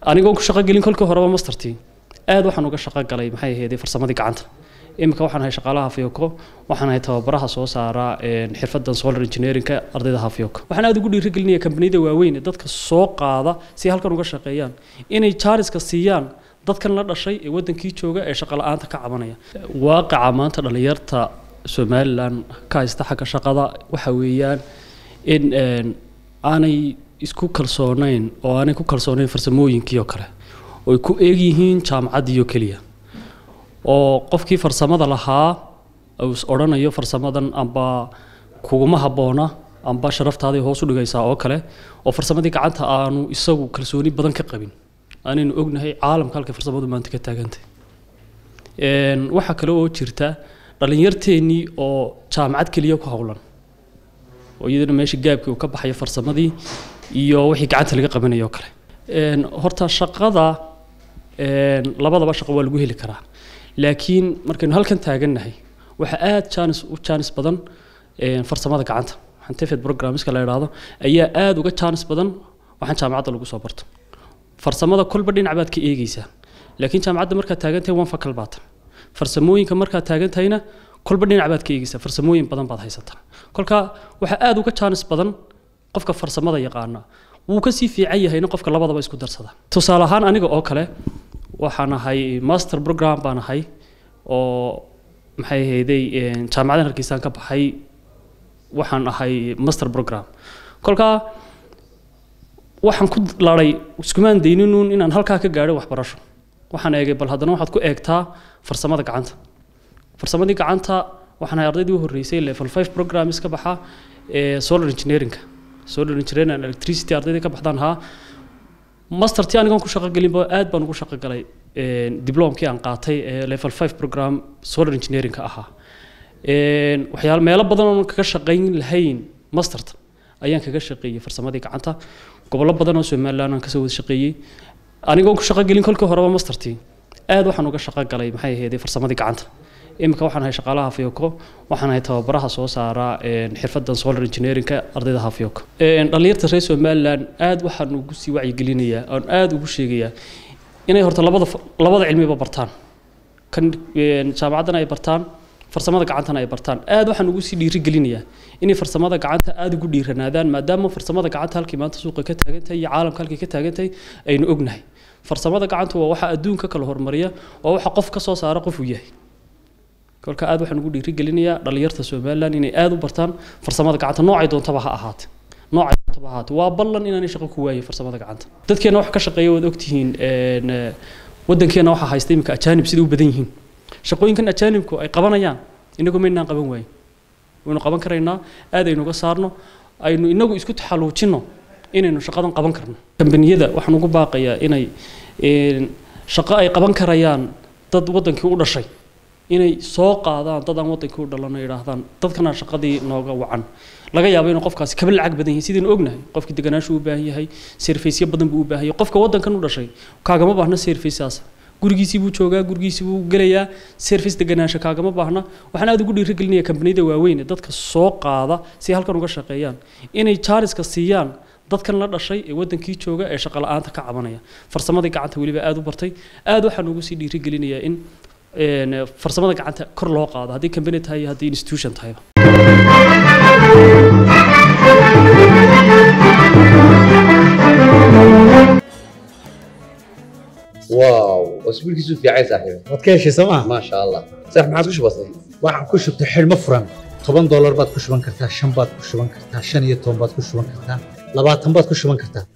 anigoon ku shaqo gelin kolkii horeba mastertii aad waxaan uga shaqo galay maxay ahaydee farsamadii gacanta iminka waxaan ahay shaqaalaha hafyoko waxaan ahay tababaraha soo saara xirfadan solar engineerinka ardayda hafyoko waxaan aad ugu dhiirigelinaya kambaniyada waaweyn ee dadka soo qaada si halkan uga shaqeeyaan inay jaariska siiyaan dadkan la dhashay ee wadankii jooga ee shaqo la-aanta ka cabanaya waaqaca maanta dhallinyarta somalilan ka haysta xagga shaqada waxa weeyaan in aanay isku kalsoonayn oo aanay ku kalsoonayn farsamooyinkii oo kale oy ku eegyihiin jaamacaddii oo keliya oo qofkii farsamada lahaa uu is odhanayo farsamadan amba kuguma habboona amba sharaftaadii hoos u dhigaysaa oo kale oo farsamadii gacanta aanu isagu kalsooni badan ka qabin aanaynu ognahay caalamka halkay farsamadu maanta ka taagantay waxaa kale oo jirta dhallinyarteennii oo jaamacad keliya ku howlan oo iyadana meesha gaabkii uu ka baxayo farsamadii iyo wixii gacanta laga qabanayo oo kale horta shaqada labadaba shaqo waa lagu heli karaa laakiin markaynu halkan taagannahay waxaa aada jaanis u jaanis badan farsamada gacanta xantefed programmiska la idhaahdo ayaa aada uga jaanis badan waxaan jaamacadda lagu soo barto farsamada kolba dhinac baad ka eegeysaa laakiin jaamacadda markaad taagantahay one fakal baata farsamooyinka markaad taagantahayna kolba dhinac baad ka eegeysaa farsamooyin badan baad haysataa kolka waxaa aada uga jaanis badan qofka farsamada yaqaana wuu ka sii fiican yahayna qofka labadaba isku darsada tusaale ahaan aniga oo kale waxaan ahay master program baan ahay oo maxay ahayday jaamacadan hargeysaan ka baxay waxaan ahay master program kolkaa waxaan ku laday iskumaan dayninuun inaan halkaa ka gaadho waxbarasho waxaan eegay bal haddana waxaad ku eegtaa farsamada gacanta farsamadii gacanta waxaan ahay ardaydii u horreysay level five programs ka baxa ee solar engineeringa solar engineering and electricity ardaydii ka baxdaan ahaa mastertii anigoon ku shaqo gelinba aad baan ugu shaqo galay diblomkii aan qaatay ee level five program solar engineeringa ahaa waxyaalo meelo badan oon kaga shaqayn lahayn masterta ayaan kaga shaqeeyey farsamadii gacanta gobollo badan oo somaliland aan kasoo wada shaqeeyey anigoon ku shaqo gelin kolkii horeba mastertii aad waxaan uga shaqo galay maxay ahaydee farsamadii gacanta iminka waxaan ahay shaqaalaha hafyoko waxaan ahay tababaraha soo saara xirfadan solar engineerinka ardayda hafyoko dhallinyarta reer somaliland aad waxaan ugu sii wacyigelinayaa oon aad ugu sheegayaa inay horta labada labada cilmiba bartaan kan jaamacaddana ay bartaan farsamada gacantana ay bartaan aad waxaan ugu sii dhiirigelinayaa inay farsamada gacanta aada ugu dhiiranaadaan maadaama farsamada gacanta halkii maanta suuqa ka taagantahay iyo caalamka halkii ka taagantahay aynu ognahay farsamada gacanta waa waxa adduunka kala hormariya waa waxa qof ka soo saara qof uu yahay kolka aad waxaan ugu dhiirigelinayaa dhallinyarta somaliland inay aada u bartaan farsamada gacanta noocay doontaba ha ahaate noocay doontaba ha ahaate waa ballan inaanay shaqo ku waayin farsamada gacanta dadkeena wax ka shaqeeya waad ogtihiin waddankeena waxaa haysta iminka ajaanib sida u badan yihiin shaqooyinkan ajaanibku ay qabanayaan inagu maynaan qaban waayin waynu qaban karaynaa aad aynu uga saarno aynu inagu isku taxaluujinno inaynu shaqadan qaban karno kambaniyada waxaan ugu baaqayaa inay shaqo ay qaban karayaan dad waddankii u dhashay inay soo qaadaan dad aan waddankii u dhalano yidhaahdaan dadkana shaqadii nooga wacan laga yaabo inuu qofkaasi kaba lacag badan yahay sidaynu ognahay qofkii deganaashu u baahan yahay serfaysyo badan buu u baahan yahay qofka waddankan u dhashay kaagama baahna serfaysaas gurigiisii buu joogaa gurigiisii buu gelayaa service deganaansho kaagama baahna waxaan aad ugu dhiirigelinaya kambaniyada waaweyn ee dadka soo qaada si halkan uga shaqeeyaan inay jaariska siiyaan dadkan la dhashay ee wadankii jooga ee shaqo la-aanta ka cabanaya farsamadii gacanta weliba aad u bartay aad waxaan ugu sii dhiirigelinayaa in farsamada gacanta kor loo qaado haddii kambani tahay iyo haddii institution tahayba واو اسبوعك في عايز صاحبي waad ka heshay sooma ما شاء الله صح ما عاد وش بصير waxaan ku shubtay xidhmo furan toban doolar baad ku shuban kartaa shan baad ku shuban kartaa shan iyo toban baad ku shuban kartaa labaatan baad ku shuban kartaa